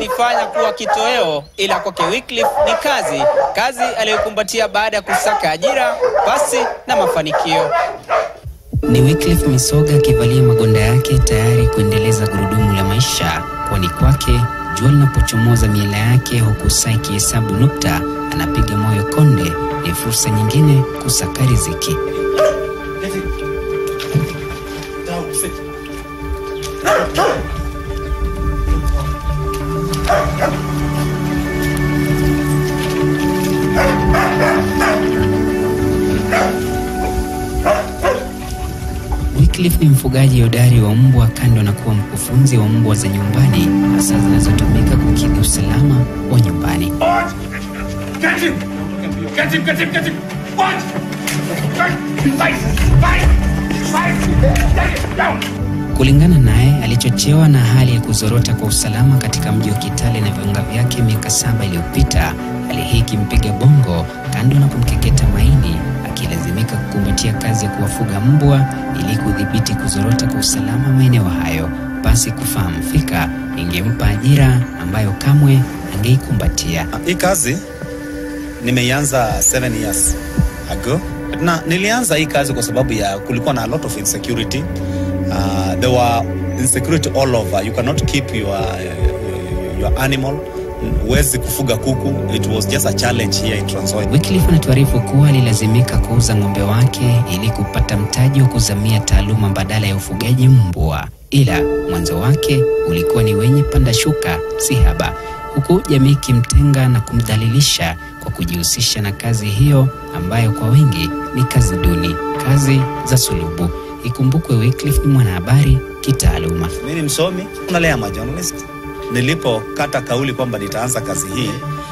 alijifanya kuwa kitoweo, ila kwake Wycliffe ni kazi, kazi aliyokumbatia baada ya kusaka ajira pasi na mafanikio. Ni Wycliffe Misoga akivalia magonda yake tayari kuendeleza gurudumu la maisha, kwani kwake jua linapochomoza miela yake huku saa ikihesabu nukta, anapiga moyo konde. Ni fursa nyingine kusaka riziki. Wycliffe ni mfugaji hodari wa mbwa, kando na kuwa mkufunzi wa mbwa za nyumbani, hasa zinazotumika kukidhi usalama wa nyumbani. Get him! Get him, get him, get him! What? Fight! Fight! Fight! Get him down! Kulingana naye, alichochewa na hali ya kuzorota kwa usalama katika mji wa Kitale na viunga vyake miaka saba iliyopita. Hali hii ikimpiga bongo, kando na kumkeketa maini, akilazimika kukumbatia kazi ya kuwafuga mbwa ili kudhibiti kuzorota kwa usalama maeneo hayo. Basi kufahamu fika ingempa ajira ambayo kamwe angeikumbatia. Hii kazi nimeianza 7 years ago, na nilianza hii kazi kwa sababu ya kulikuwa na a lot of insecurity. Uh, there were insecurity all over. You cannot keep your, your, your animal. Huwezi kufuga kuku. It was just a challenge here in Trans Nzoia. Wycliffe anatuarifu kuwa alilazimika kuuza ng'ombe wake ili kupata mtaji wa kuzamia taaluma badala ya ufugaji mbwa, ila mwanzo wake ulikuwa ni wenye panda shuka si haba, huku jamii ikimtenga na kumdhalilisha kwa kujihusisha na kazi hiyo ambayo kwa wengi ni kazi duni, kazi za sulubu. Ikumbukwe Wycliffe ni mwanahabari kitaaluma. Mimi ni msomi, nalea majournalist. Nilipokata kauli kwamba nitaanza kazi hii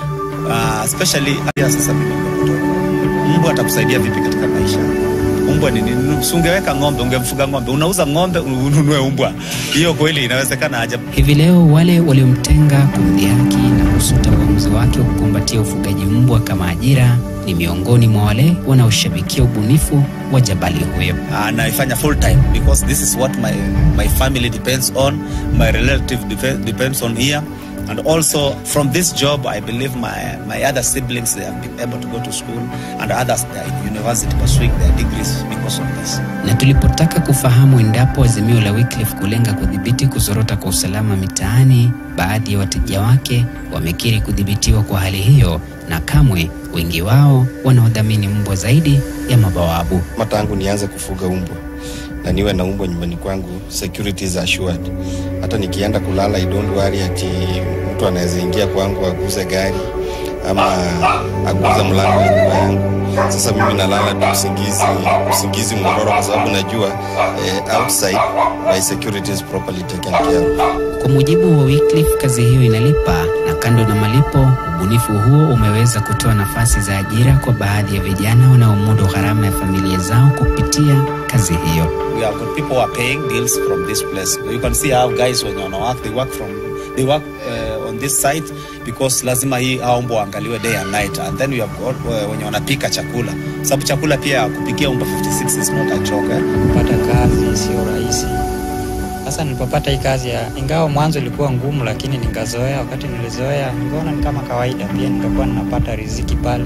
uh, especially ya sasa mimi nimetoka. Mbwa atakusaidia vipi katika maisha? Mbwa ni nini? Si ungeweka ng'ombe, ungemfuga ng'ombe, unauza ng'ombe ununue mbwa. Hiyo kweli inawezekana aje? Hivi leo wale waliomtenga kumdhihaki na kusuta uamuzi wake wa kukumbatia ufugaji mbwa kama ajira ni miongoni mwa wale wanaoshabikia ubunifu wa jabali huyo. uh, naifanya full time because this is what my, my family depends on my relative dep depends on here and also from this job i believe my, my other siblings they have been able to go to school and others they are in university pursuing their degrees because of this Na tulipotaka kufahamu endapo azimio la Wycliffe kulenga kudhibiti kuzorota kwa usalama mitaani, baadhi ya wateja wake wamekiri kudhibitiwa kwa hali hiyo, na kamwe wengi wao wanaodhamini mbwa zaidi ya mabawabu. Kama tangu nianze kufuga umbwa na niwe na umbwa nyumbani kwangu, security is assured. Hata nikienda kulala, I don't worry ati mtu anaweza ingia kwangu aguze gari ama aguze mlango wa nyumba yangu. Sasa mimi nalala tu usingizi, usingizi mororo, kwa sababu najua eh, outside my security is properly taken care of. Kwa mujibu wa Wycliffe, kazi hiyo inalipa, na kando na malipo, ubunifu huo umeweza kutoa nafasi za ajira kwa baadhi ya vijana wanaomudu gharama ya familia zao kupitia kazi hiyo. we have got people who are paying bills from this place you can see how guys when wana work they work from they work uh, on this site because lazima hii hao mbwa waangaliwe day and night and then we have got uh, wenye wanapika chakula sababu chakula pia kupikia umbwa 56 is not a joke eh? kupata kazi sio rahisi. Sasa nilipopata hii kazi ya, ingawa mwanzo ilikuwa ngumu, lakini nikazoea. Wakati nilizoea, nikaona ni kama kawaida, pia nikakuwa ninapata riziki pale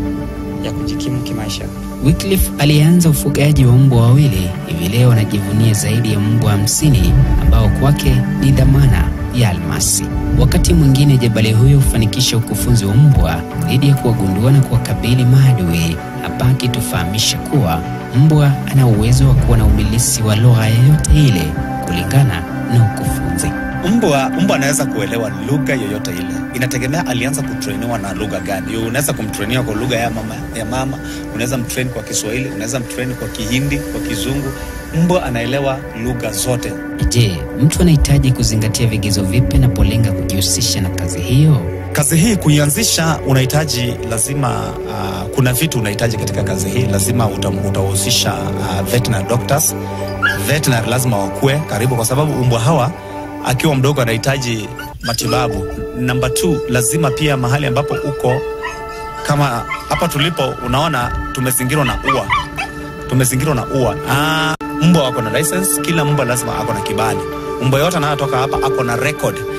ya kujikimu kimaisha. Wycliffe alianza ufugaji wa mbwa wawili, hivi leo anajivunia zaidi ya mbwa hamsini ambao kwake ni dhamana ya almasi. Wakati mwingine jabali huyo hufanikisha ukufunzi wa mbwa dhidi ya kuwagundua na kuwakabili maadui, hapa akitufahamisha kuwa mbwa ana uwezo wa kuwa na umilisi wa lugha yoyote ile kulingana na ukufunzi. mbwa mbwa anaweza kuelewa lugha yoyote ile inategemea alianza kutrainiwa na lugha gani Yo, unaweza kumtrainiwa kwa lugha ya mama, ya mama unaweza mtrain kwa kiswahili unaweza mtrain kwa kihindi kwa kizungu mbwa anaelewa lugha zote Je, mtu anahitaji kuzingatia vigezo vipi anapolenga kujihusisha na kazi hiyo? kazi hii kuianzisha unahitaji lazima uh, kuna vitu unahitaji katika kazi hii lazima uta- utahusisha uh, veterinary doctors veterinary lazima wakue karibu kwa sababu umbwa hawa akiwa mdogo anahitaji matibabu namba t lazima pia mahali ambapo uko kama hapa tulipo unaona tumezingirwa na ua tumezingirwa na ua ah, mbwa wako na license kila mbwa lazima ako na kibali mbwa yote anayotoka hapa ako na record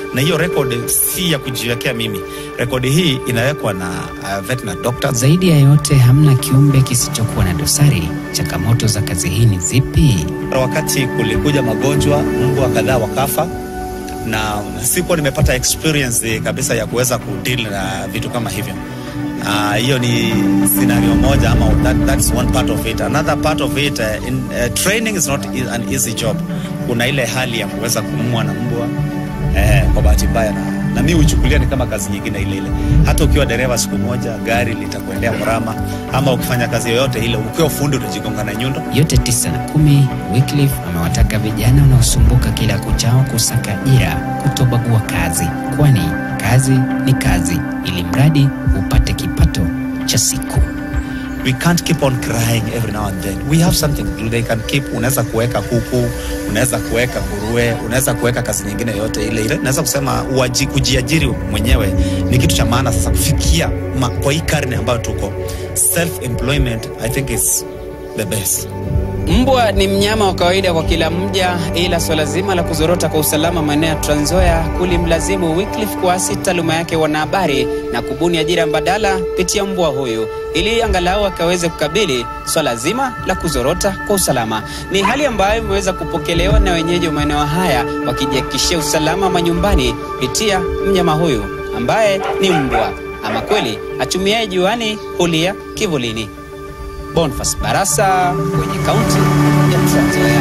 na hiyo record si ya kujiwekea mimi. Rekodi hii inawekwa na uh, veterinary doctors. Zaidi ya yote, hamna kiumbe kisichokuwa na dosari. Changamoto za kazi hii ni zipi? Wakati kulikuja magonjwa, mbwa kadhaa wakafa, na sikuwa nimepata experience kabisa ya kuweza kudeal na vitu kama hivyo. Ah, hiyo uh, ni scenario moja ama that, that's one part of it. Another part of it uh, in, uh, training is not e- an easy job. Kuna ile hali ya kuweza kumua na mbwa eh, kwa bahati mbaya na, na mi huchukulia ni kama kazi nyingine ile ile. Hata ukiwa dereva siku moja gari litakuendea mrama, ama ukifanya kazi yoyote ile, ukiwa fundi utajigonga na nyundo. Yote tisa na kumi, Wycliffe amewataka vijana wanaosumbuka kila kuchao kusaka ajira kutobagua kazi, kwani kazi ni kazi, ili mradi upate kipato cha siku. we can't keep on crying every now and then we have something to do they can keep unaweza kuweka kuku unaweza kuweka nguruwe unaweza kuweka kazi nyingine yote ile ile naweza kusema uaji, kujiajiri mwenyewe ni kitu cha maana sasa kufikia ma, kwa hii karne ambayo tuko self employment i think is the best Mbwa ni mnyama wa kawaida kwa kila mja, ila swala zima la kuzorota kwa usalama maeneo ya Trans Nzoia kulimlazimu Wycliffe kuasi taaluma yake ya wanahabari na kubuni ajira mbadala kupitia mbwa huyu ili angalau akaweze kukabili swala zima la kuzorota kwa usalama. Ni hali ambayo imeweza kupokelewa na wenyeji wa maeneo haya wakijihakikishia usalama manyumbani kupitia mnyama huyu ambaye ni mbwa. Ama kweli achumiaye juani hulia kivulini. Boniface Barasa kwenye kaunti ya Trans Nzoia.